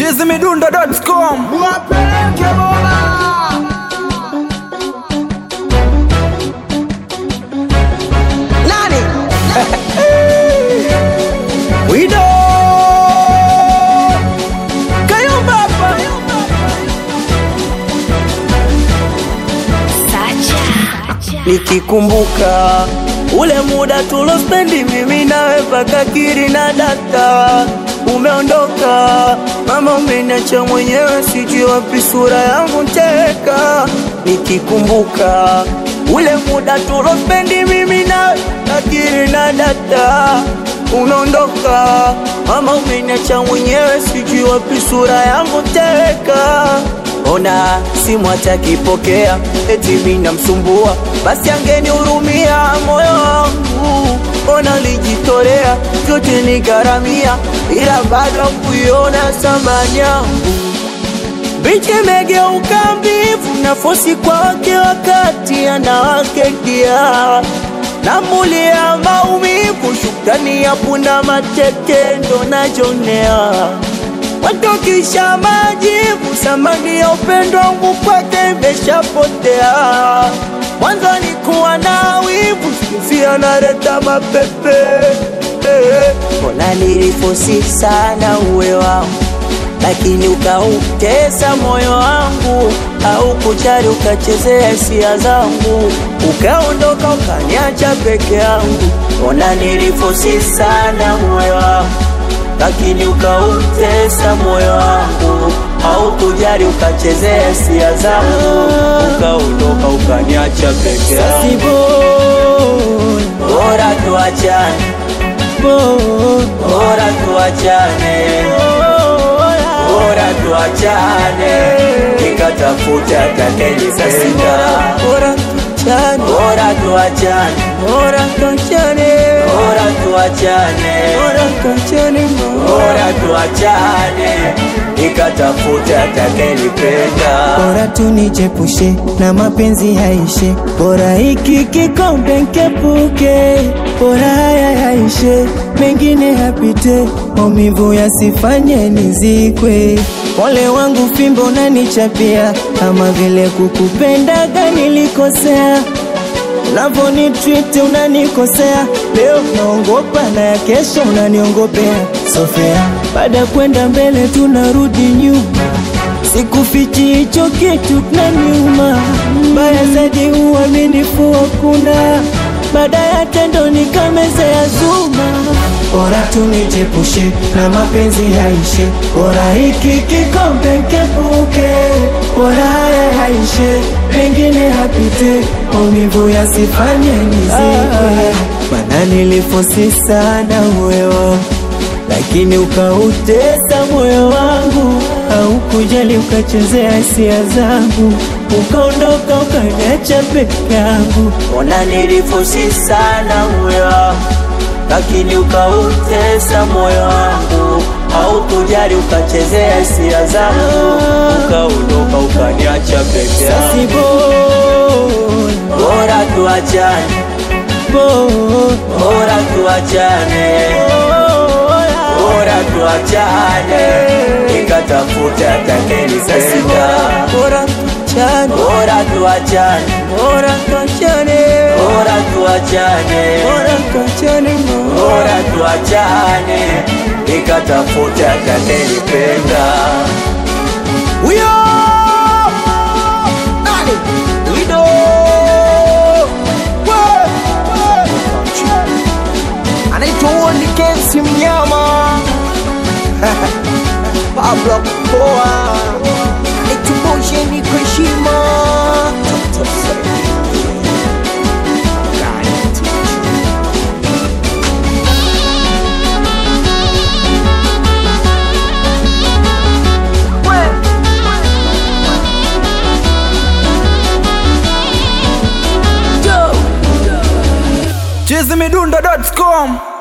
chizimidundo.com Wapeleke bora nani wido kayumba hapa nikikumbuka ule muda tulospendi mimi nawe paka kiri na data umeondoka mama umeniacha mwenyewe sijui wapi sura yangu teka nikikumbuka ule muda tulospendi mimi nawe kakiri na data umeondoka mama umeniacha mwenyewe sijui wapi sura yangu teka ona simu hatakipokea eti mimi namsumbua basi angenihurumia moyo wangu ona lijitolea vyote nigharamia ila bado kuiona thamani yangu Bichi imegeuka mbivu na fosi kwa wake wakati anawake dia namulia maumivu shukrani ya punda mateke ndo najonea watokisha majivu samani ya upendo wangu kwake imeshapotea mwanzo nikuwa na wivu sikuzi analeta mapepe eh. mbona nilifosi sana uwe wangu lakini ukautesa moyo wangu au kujali ukachezea hisia zangu ukaondoka ukaniacha peke yangu ona nilifosi sana moyo wangu lakini ukautesa moyo wangu au kujali ukachezea hisia zangu ukaondoka ukaniacha peke yangu bora tuachane bora tuachane bora tuachane nikatafuta atakayenipenda bora tuachane bora tuachane bora tuachane bora tuachane bora tuachane bora tuachane nikatafuta atakayenipenda bora tunijepushe na mapenzi yaishe, bora hiki kikombe nkepuke, bora haya yaishe, mengine yapite, maumivu yasifanye nizikwe. Pole wangu fimbo unanichapia, kama vile kukupendaga nilikosea unavyonitreat unanikosea, leo naongopa na ya kesho unaniongopea. Sofea, baada ya kwenda mbele tunarudi nyuma, sikufichi hicho kitu kinaniuma. Mbaya zaidi uaminifu hakuna, baada ya tendo nikamezea zuma. Bora tunijepushe na mapenzi yaishe, bora hiki kikombe nkepuke, bora haya yaishe, mengine yapite, maumivu yasifanye nizikwe. Mana nilifosi sana moyo lakini ukautesa moyo wangu, au kujali ukachezea hisia zangu, ukaondoka ukaniacha peke yangu. ona nilifosi sana moyo wangu lakini ukautesa moyo wangu au kujali ukachezea hisia zangu ukaondoka ukaniacha peke yangu Si bora, bora tuachane bora, bora tuachane bora tuachane nikatafuta atakayenipenda bora tuachane, bora tuachane bora tuachane, bora tuachane bora tuachane, bora tuachane nikatafuta atakayenipenda huyo nani wido We, we. anaitwa Woni Kensi mnyama Pablo Poa anaitumbushe ni kwa heshima chizimidundo.com